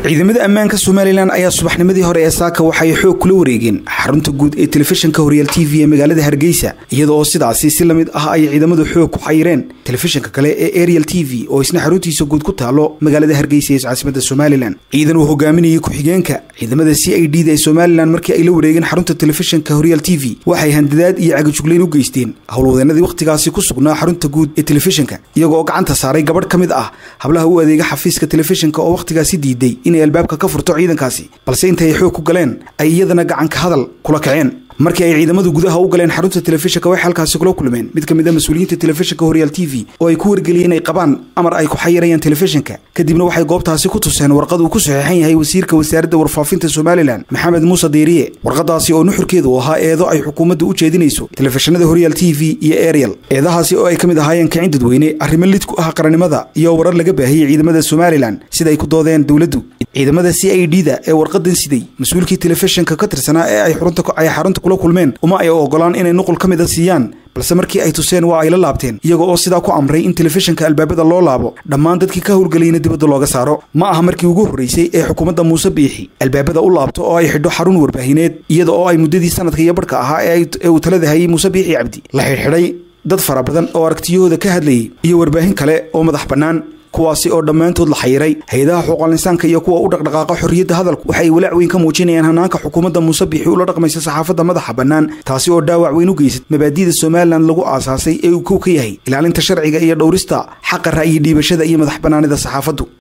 ciidamada ammaanka somalilan ayaa subaxnimadii hore ee saaka waxay xoog kula wareegeen xarunta guud ee telefishinka horyaal t v ee magaalada hargeysa iyada oo sidaasi si lamid ah ay ciidamadu xoog ku xayireen telefishinka kale ee ariel t v oo isna xaruntiisa guud ku taalo magaalada hargeysa ee caasimada somalilan ciidan uu hogaaminayay ku-xigeenka ciidamada c i d da ee somalilan markii ay la wareegeen xarunta telefishinka horyaal t v waxay handadaad iyo cagajuglayn u geysteen howlwadeenadii wakhtigaasi ku sugnaa xarunta guud ee telefishinka iyagoo gacanta saaray gabadh ka mid ah hablaha u adeega xafiiska telefishinka oo wakhtigaasi diiday inay albaabka ka furto ciidankaasi balse intay xoog ku galeen ay iyadana gacanka hadal kula kaceen markii ay ciidamadu gudaha u galeen xarunta telefishinka waxay halkaasi kula kulmeen mid ka mid a mas-uuliyiinta telefishinka horyaal t v oo ay ku wargeliyeen inay qabaan amar ay ku xayirayaan telefishinka kadibna waxay goobtaasi ku tuseen warqad uu ku saxeexan yahay wasiirka wasaaradda warfaafinta somalilan maxamed muuse diiriye warqadaasi oo nuxurkeedu ahaa eedo ay xukuumadda u jeedinayso telefishinada horyaal t v iyo ariel eedahaasi oo ay ka mid ahaayeen kicin dadweyne arrimo lid ku ah qarannimada iyo warar laga baahiyey ciidamada somalilan sida ay ku doodeen dowladdu ciidamada c i d da ee warqadan siday mas-uulkii telefishinka ka tirsanaa ee ay xarunta kula kulmeen uma ay ogolaan inay nuqul ka mida siiyaan balse markii ay tuseen waa ay la laabteen iyaga oo sidaa ku amray in telefishinka albaabada loo laabo dhammaan dadkii ka howlgelayna dibadda looga saaro ma aha markii ugu horreysay ee xukuumadda muuse biixi albaabada u laabto oo ay xidho xarun warbaahineed iyada oo ay muddadii sanadka iyo barhka ahaa ee uu talada hayay muuse biixi cabdi la xidhxidhay dad fara badan oo aragtiyahooda ka hadlayay iyo warbaahin kale oo madax bannaan kuwaasi oo dhammaantood la xayiray hay-adaha xuquuqalinsaanka iyo kuwa u dhaqdhaqaaqa xorriyadda hadalku waxay walaac weyn ka muujinayaan hanaanka xukuumadda muuse biixi ula dhaqmaysa saxaafadda madaxa bannaan taasi oo dhaawac weyn u geysad mabaadi'da somalilan lagu aasaasay ee uu kow ka yahay ilaalinta sharciga iyo dhowrista xaqa ra'yi dhiibashada iyo madax bannaanida saxaafaddu